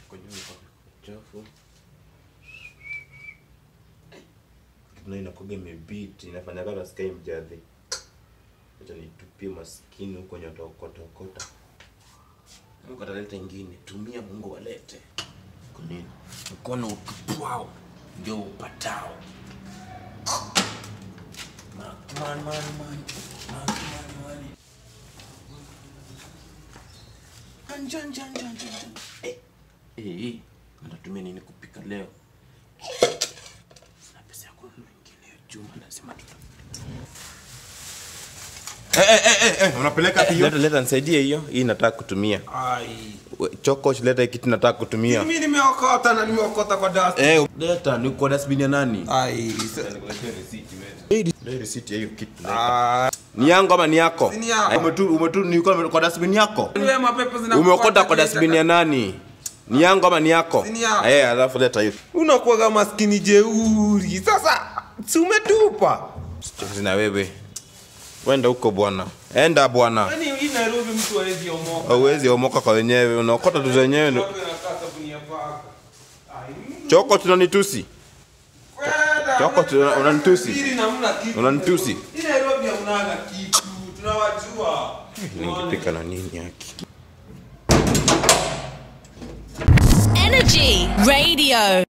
kwenye chafu na inakuga imebiti inafanya kama sky mjadhi acha nitupie maskini huko nyota okota okota Mungu ataleta ingine tumia Mungu walete kwa nini mkono utupwao ndio upatao Man, man, man, man. Man, man, man. Jan, jan, jan, jan, jan. Eh, eh, eh. Natatumia nini kupika leo? Sina pesa ya kununua ingine ya chuma, lazima tuta Eh, eh, eh, eh, unapeleka hiyo? Leta, leta nisaidie hiyo. Hii nataka kutumia. Ai. We, Choko, leta hii kitu nataka kutumia. Mimi nimeokota na nimeokota kwa dust. Eh, leta ni kwa dustbin ya nani? Ai. Ndio receipt ya hiyo kitu. leta. Ah. Ni yangu ama ni yako? Si ni yako. Eh, Umetu umetu ni kwa kwa dustbin yako? Wewe mapepo zina Umeokota kwa dustbin ya nani? Ni yangu ama ni yako? Si ni yako. Eh, alafu leta hiyo. Unakuwa kama maskini jeuri. Sasa si umetupa. Chezi na wewe. Wenda huko bwana. Enda bwana. Yaani hii Nairobi mtu hawezi omoka. Hauwezi omoka kwa wenyewe, unaokota tu zenyewe. ndo- Watu wanakaa sabuni ya paka. Ai. Choko tunanitusi. Kwenda. Choko tuna- unanitusi. Hili namna kitu. Unanitusi. Hii Nairobi hamnaga kitu. Tunawajua. Ningepika na nini yake? Energy Radio.